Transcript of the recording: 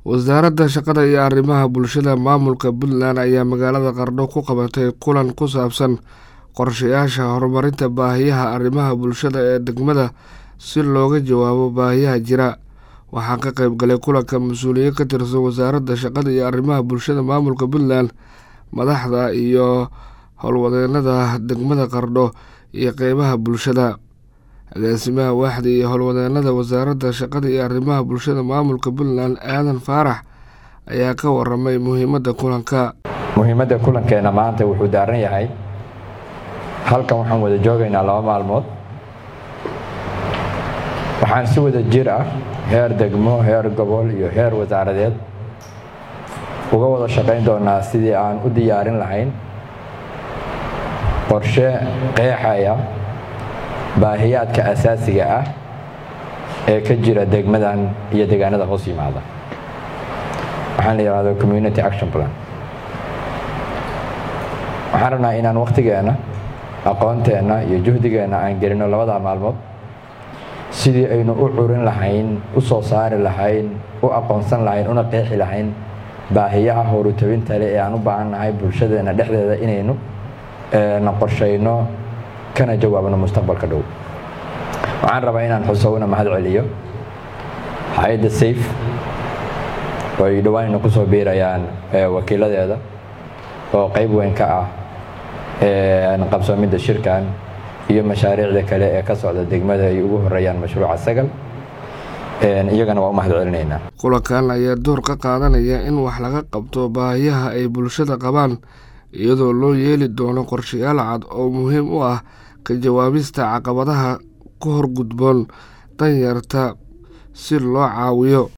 wasaaradda shaqada iyo arrimaha bulshada maamulka puntland ayaa magaalada qardho ku qabatay kulan ku saabsan qorshayaasha horumarinta baahiyaha arrimaha bulshada ee degmada si looga jawaabo baahiyaha jira waxaa ka qeyb galay kulanka mas-uuliyiin ka tirsan wasaaradda shaqada iyo arrimaha bulshada maamulka puntland madaxda iyo howlwadeenada degmada qardho iyo qeybaha bulshada agaasimaha waaxda iyo howlwadeenada wasaaradda shaqada iyo arrimaha bulshada maamulka puntland aadan faarax ayaa ka waramay muhiimadda kulanka muhiimadda kulankeena maanta wuxuu daaran yahay halkan waxaan wada joogaynaa laba maalmood waxaan si wada jir ah heer degmo heer gobol iyo heer wasaaradeed uga wada shaqayn doonaa sidii aan u diyaarin lahayn qorshe qeexaya baahiyaadka asaasiga ah ee ka jira degmadan iyo deegaanada hoos yimaada waxaan la yidhahdo community action plan waxaan rabnaa inaan wakhtigeenna aqoonteenna iyo juhdigeenna aan gelino labada maalmood sidii aynu u curin lahayn u soo saari lahayn u aqoonsan lahayn una qeexi lahayn baahiyaha horutabintale ee aan u baahannahay bulshadeena dhexdeeda inaynu na qorshayno kana jawaabno mustaqbalka dhow waxaan rabaa inaan xuso una mahad celiyo hay-adda safe oo ay dhawaanayna kusoo biirayaan wakiiladeeda oo qeyb weyn ka ah qabsoomidda shirkan iyo mashaariicda kale ee ka socda degmada ay ugu horeeyaan mashruuca sagal iyagana waa u mahad celinaynaa kulankan ayaa door ka qaadanaya in wax laga qabto baahiyaha ay bulshada qabaan iyadoo loo yeeli doono qorshayaal cad oo muhiim u ah ka jawaabista caqabadaha ka horgudboon danyarta si loo caawiyo